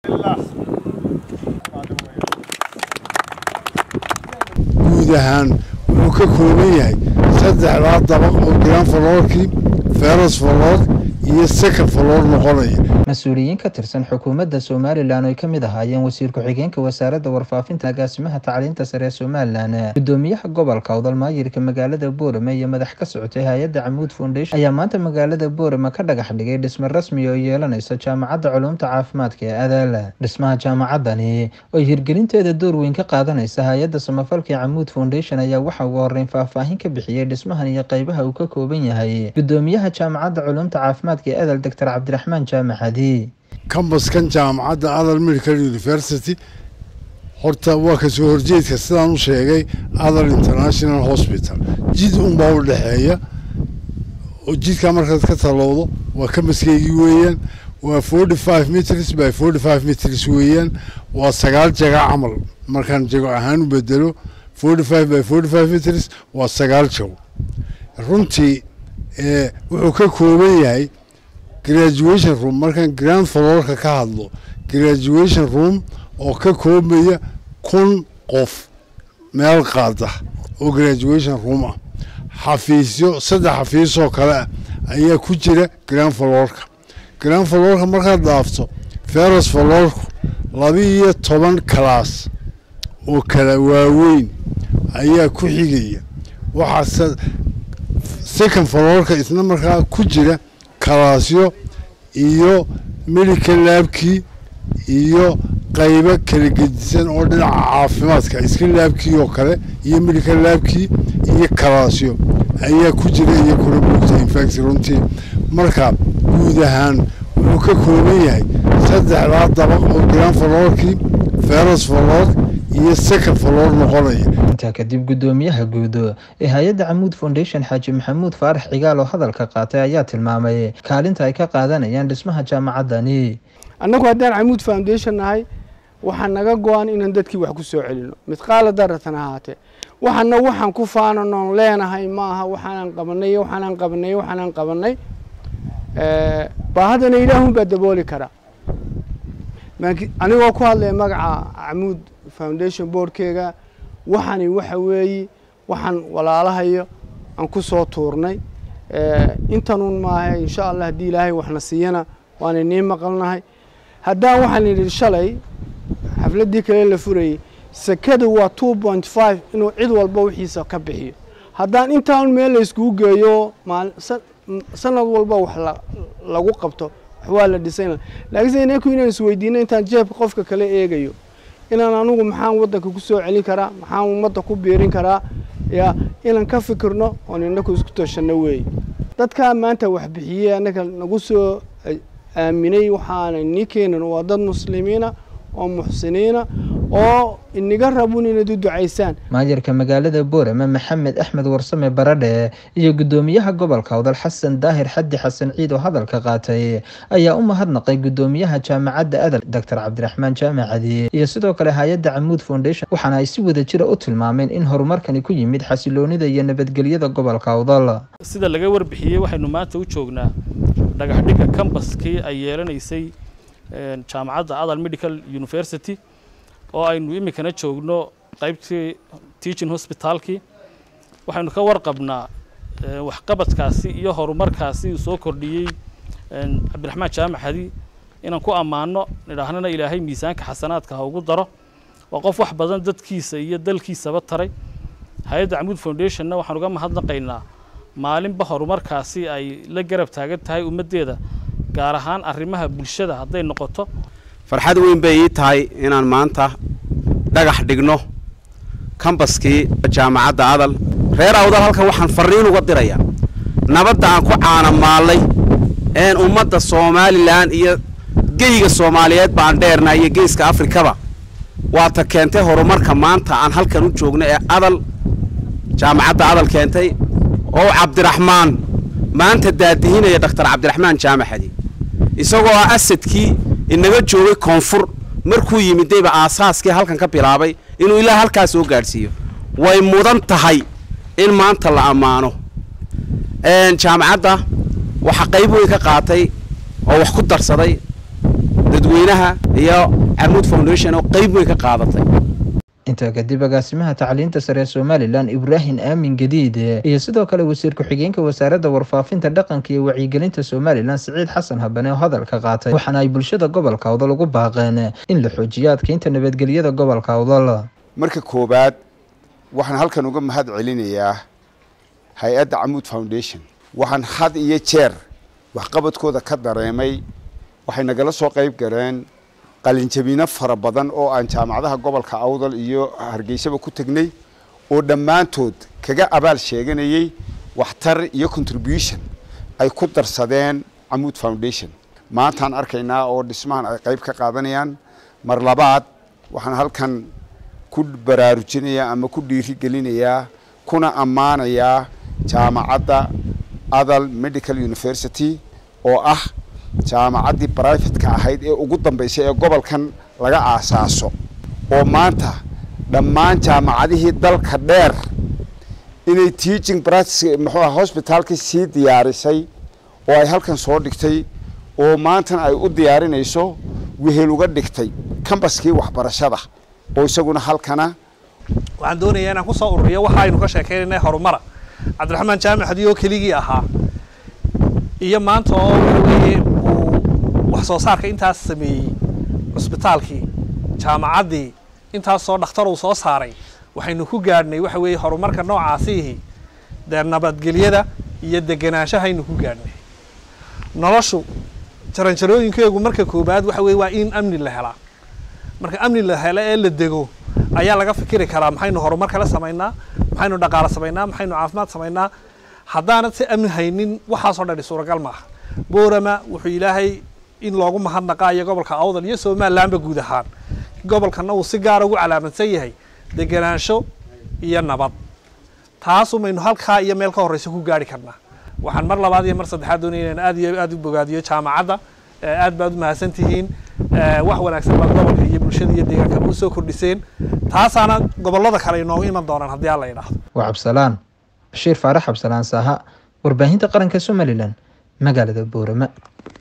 guud ahaan wuxuu ka kooban yahay saddexdaa dabaq oo giraan faloorkii feeras faloor iyo seka faloor noqonaya mas-uuliyiin ka tirsan xukuumadda somalilan oo ay ka mid ahaayeen wasiir ku-xigeenka wasaaradda warfaafinta agaasimaha tacliinta sare ee somalilan gudoomiyaha gobolka odalmaayirka magaalada boorame iyo madax ka socotay hay-adda camuud foundation ayaa maanta magaalada boorame ka dhagax dhigay dhisme rasmi oo yeelanaysa jaamacadda culuumta caafimaadka ee adaala dhismaha jaamacadani oo hirgelinteeda door weyn ka qaadanaysa hay-adda samafalka ee camuud foundation ayaa waxa ugu horeyn faahfaahin ka bixiyey dhismahan iyo qeybaha uu ka kooban yahay gudoomiyaha jaamacadda culuumta caafimaadka ee adal doctor cabdiraxmaan jaamaxad kambaskan jaamacadda adal medical university horta waa kasoo horjeedka sidaan u sheegay adal international hospital jid unbaa u dhexeeya oo jidkaa markaad ka talowdo waa kambaskaygii weeyaan waa forty five meters by forty five meters weeyaan waa sagaal jaga camal markaan jago ahaan u bedelo forty five by forty five meters waa sagaal jago runtii wuxuu ka kooban yahay graduation room markaan grand faloorka ka hadlo graduation room oo ka koobaya kun qof meel qaada oo graduation room ah xafiisyo saddex xafiisoo kale ah ayaa ku jira grand faloorka grand faloorka markaad dhaafto feras faloorku laba-iyo toban kalaas oo kala waaweyn ayaa ku xigaya waxaase second faloorka isna markaa ku jira kalaasyo iyo medical laabkii iyo qaybo kala gedisan oo dhinaca caafimaadka iska laabkii oo kale iyo medical laabkii iyo kalaasyo ayaa ku jira iyo kuna buugta infact runtii marka guud ahaan wuxuu ka kooban yahay saddexdaa dabaq oo giraan faloorkii feras faloor iyo second faloor noqonaya intaa kadib gudoomiyaha guud ee hay-adda camuud foundation xaaji maxamuud faarax cigaal oo hadalka qaatay ayaa tilmaamay kaalinta ay ka qaadanayaan dhismaha jaamacadani annagu haddaan camuud foundation nahay waxaa naga go-an inaan dadkii wax ku soo celino midqaala daratan ahaatee waxana waxaan ku faananoon leenahay ma aha waxaanaan qabanay waxaanaan qabanay waxaanaan qabanay baahadana ilaahun baa dabooli karaa anigoo ku hadlaya magaca camuud foundation boardkeega waxani waxa weeyi waxaan walaalahayo aan ku soo tuurnay intanuun maaha insha allah haddii ilaahay waxna siiyana waana nii maqalnahay haddaan waxaan idhi shalay xafladdii kale la furayey sekadu waa two point five inuu cid walba wixiisa ka bixiyo haddaan intaan meel la iskugu geeyo sanad walba wax lagu qabto wax waa la dhisan laakiinse inaku inaan isweydiino intaan jeebka qofka kale eegayo inaan anugu maxaan waddanka ku soo celin karaa maxaan ummadda ku biirin karaa ya inaan ka fikirno oon inaku isku tooshanno weeye dadkaa maanta wax bixiyey annaga nagu soo aaminay waxaana nii keenan waa dad muslimiina oo muxsiniina oo inaga rabun inaad u ducaysaan maayarka magaalada boorame maxamed axmed warsame baradhe iyo gudoomiyaha gobolka odal xasan daahir xaddi xasan ciid oo hadalka qaatay ayaa u mahadnaqay gudoomiyaha jaamacadda adal doctor cabdiraxmaan jaamacadi iyo sidoo kale hay-adda camuud foundation waxaana ay si wada jira u tilmaameen in horumarkani ku yimid xasiloonida iyo nabadgelyada gobolka odal sida laga warbixiyey waxaynu maanta u joognaa dhagaxdhigga cambaskii ay yeelanaysay jaamacadda adal medical university oo aynu iminkana joogno qaybtii teaching hospitaalkii waxaynu ka warqabnaa waxqabadkaasi iyo horumarkaasi uu soo kordhiyey cabdiraxmaan jaamac hadi inaan ku ammaano nidhaahnana ilaahay miisaanka xasanaadka ha ugu daro waa qof wax badan dadkiisa iyo dalkiisaba taray hay-adda camuud foundationna waxaan uga mahadnaqaynaa maalinba horumarkaasi ay la garab taagan tahay ummaddeeda gaar ahaan arrimaha bulshada hadday noqoto farxad weyn bay ii tahay inaan maanta dhagax dhigno kambaskii jaamacadda adal reer awdal halkan waxaan farriin uga dirayaa nabadda aan ku caanamaallay een ummadda somalilan iyo geyga soomaaliyeed baan dheernaa iyo geeska afrikaba waata keentay horumarka maanta aan halkan u joogno ee adal jaamacadda adal keentay oo cabdiraxmaan maanta daadihinaya dhakhtar cabdiraxmaan jaamaxadi isagoo ah asadkii inaga joogay koonfur markuu yimidayba aasaaskii halkan ka bilaabay inuu ilaa halkaas soo gaadhsiiyo way mudan tahay in maanta la ammaano jaamacadda waxaa qayb weyn ka qaatay oo wax ku darsaday dadweynaha iyo camuud foundation oo qeyb weyn ka qaadatay intaa kadib agaasimaha tacliinta sare ee somalilan ibraahim aamin gadiide iyo sidoo kale wasiir ku-xigeenka wasaaradda warfaafinta dhaqanka iyo wacyigelinta somalilan siciid xasan habane oo hadalka qaatay waxaana ay bulshada gobolka awdal ugu baaqeen in la xoojiyo adkeynta nabadgelyada gobolka awdal marka koowaad waxaan halkan uga mahad celinayaa hay-adda camuud foundation waxaan had iyo jeer waxqabadkooda ka dareemay waxay nagala soo qayb galeen qalinjabino fara badan oo aan jaamacadaha gobolka awdal iyo hargeysaba ku tegnay oo dhammaantood kaga abaal sheeganayay waxtar iyo contribution ay ku darsadeen camuud foundation maantaan arkaynaa oo dhismahan ay qayb ka qaadanayaan mar labaad waxaan halkan ku baraarujinayaa ama ku dhiirigelinayaa kuna ammaanayaa jaamacadda adal medical university oo ah jaamacaddii brivatka ahayd ee ugu dambeysay ee gobolkan laga aasaaso oo maanta dhammaan jaamacadihii dalka dheer inay teaching practice muxuu ah hospitaalkii sii diyaarisay oo ay halkan soo dhigtay oo maantana ay u diyaarinayso wehel uga dhigtay kambaskii waxbarashada oo isaguna halkana waxaan doonayaa inaan kusoo ururiyo waxa aynu ka sheekeynayna horumara cabdiraxmaan jaamic hadii oo keligii ahaa iyo maanta oo waxaweye uu wax soo saarka intaas sameeyey cusbitaalkii jaamacaddii intaas soo dhakhtar uu soo saaray waxaynu ku gaadhnay waxa weeye horumarka noocaasiihi dee nabadgelyada iyo degenaanshahaynu ku gaadhnay noloshu jaranjarooyinkeegu marka koobaad waxa weye waa in amni la helaa marka amni la helo ee la dego ayaa laga fikiri karaa maxaynu horumar kala samaynaa maxaynu dhaqaalo samaynaa maxaynu caafimaad samaynaa haddaanad si amni haynin waxaasoo dhani suuragal maaha boorama wuxuu ilaahay in loogu mahadnaqaayo gobolka awdal iyo somalilanba guud ahaan gobolkana uu si gaara ugu calaamadsan yahay degenaansho iyo nabad taasumaynu halkaa iyo meel ka horreysa ku gaari karnaa waxaan mar labaad iyo mar saddexaad doonaya inaan aad iyo aad u bogaadiyo jaamacadda aad baad u mahadsan tihiin wax wanaagsan baad gobolka iyo bulshada iyo deegaankaba usoo kordhiseen taasaana gobollada kale inoogu iman doonaan haddii alla idhaahdo waa cabsalaan bashiir faarax cabsalaan saaha warbaahinta qaranka somalilan magaalada boorama